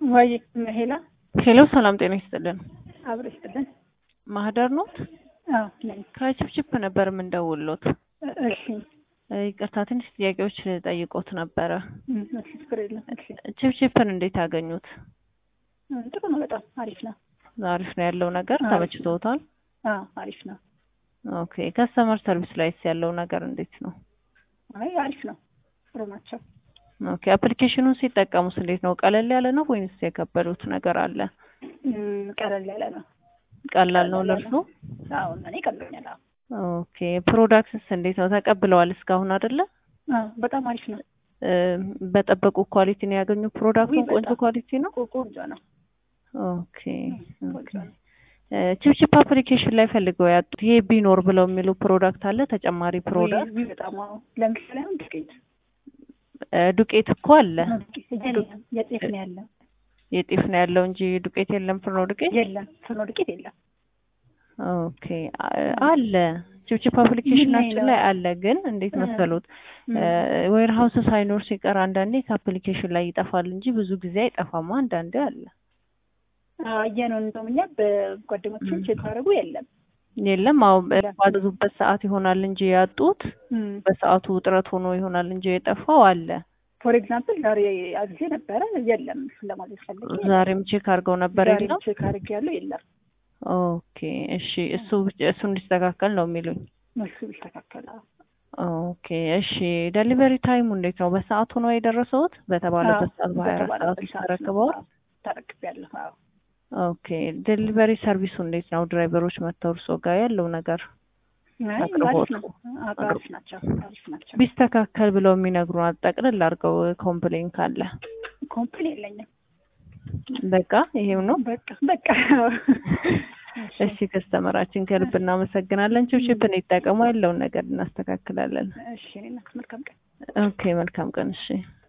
ወይ ሄላ ሄሎ ሰላም ጤና ይስጥልን። አብሮ ይስጥልን። ማህደር ኖት? አዎ ነኝ። ከችፕችፕ ነበር የምንደውሎት። እሺ ይቅርታ ትንሽ ጥያቄዎች ጠይቆት ነበረ። እም፣ እሺ ችግር የለም። እሺ ችፕችፕን እንዴት አገኙት? እም፣ ጥሩ ነው። በጣም አሪፍ ነው። አሪፍ ነው ያለው ነገር አሪፍ ነው። ተመችቶታል? አዎ አሪፍ ነው። ኦኬ ከስተመር ሰርቪስ ላይስ ያለው ነገር እንዴት ነው? አይ አሪፍ ነው። ጥሩ ናቸው። ኦኬ አፕሊኬሽኑን ሲጠቀሙስ እንዴት ነው? ቀለል ያለ ነው ወይንስ የከበዱት ነገር አለ? እም፣ ቀለል ያለ ነው። ቀላል ነው ቀለል ያለ ለእርሱ? አዎ እኔ ቀሎኛል። አዎ ኦኬ ፕሮዳክትስ እንዴት ነው? ተቀብለዋል እስካሁን አይደለ? አዎ በጣም አሪፍ ነው። እ፣ በጠበቁ ኳሊቲ ነው ያገኙ ፕሮዳክቱን? ውይ፣ ቆንጆ በጣም። ኳሊቲ ነው። ቆ- ቆንጆ ነው። ኦኬ ቆንጆ ኦኬ። ነው። እ፣ ችፕችፕ አፕሊኬሽን ላይ ፈልገው ያጡት ይሄ ቢኖር ብለው የሚሉ ፕሮዳክት አለ ተጨማሪ ፕሮዳክት? ውይ፣ ውይ፣ በጣም አዎ። ለምሳሌ አሁን ዱቄት እ፣ ዱቄት እኮ አለ የለም፣ የጤፍ ነው ያለው። የጤፍ ነው ያለው እንጂ ዱቄት የለም። ፍርኖ ዱቄት የለም፣ ፍርኖ ዱቄት የለም። ኦኬ አ- አለ ችፕችፕ አፕሊኬሽናችን ነው? ላይ አለ። ግን እንዴት እ፣ መሰሉት እም፣ ዌር ሀውስ ሳይኖር ሲቀር አንዳንዴ ከአፕሊኬሽን ላይ ይጠፋል እንጂ ብዙ ጊዜ አይጠፋም። አንዳንዴ አለ አዎ፣ አየነው እንደውም እኛ በጓደኞችን እም። ቼክ አደረጉ የለም። የለም። አሁን የለም። ባዘዙበት ሰዓት ይሆናል እንጂ ያጡት እም። በሰዓቱ ውጥረት ሆኖ ይሆናል እንጂ የጠፋው አለ። ፎር ኤግዛምፕል ዛሬ አግዜ ነበረ የለም። እሱን ለማለት ፈልጌ ነው። ዛሬም ቼክ አድርገው ነበር ዛሬ የለም። ቼክ አድርጌያለሁ የለም። ኦኬ እሺ፣ እሱ ብቻ- እሱ እንዲስተካከል ነው የሚሉኝ። እሱ ቢስተካከል አዎ። ኦኬ እሺ። ዴሊቨሪ ታይሙ እንዴት ነው? በሰዓቱ ነው የደረሰውት? በተባለበት ሰዓት በሀያ አራት ሰዓት በተባለበት ውስጥ ሰዓት ነው። ተረክበዋል? አዎ፣ ተረክቤያለሁ። አዎ። ኦኬ ዴሊቨሪ ሰርቪሱ እንዴት ነው? ድራይቨሮች መጥተው እርሶ ጋር ያለው ነገር አይ አቅርቦቱ አሪፍ ነው። አዎ፣ አሪፍ ናቸው። አሪፍ ናቸው። ቢስተካከል ብለው የሚነግሩን አጠቅልል አድርገው ኮምፕሌን ካለ ኮምፕሌን የለኝም። በቃ ይሄው ነው። በቃ በቃ እሺ ከስተመራችን ከልብ እናመሰግናለን። ችፕችፕን ይጠቀሙ፣ ያለውን ነገር እናስተካክላለን። እሺ እኔ እናት መልካም ቀን። ኦኬ መልካም ቀን። እሺ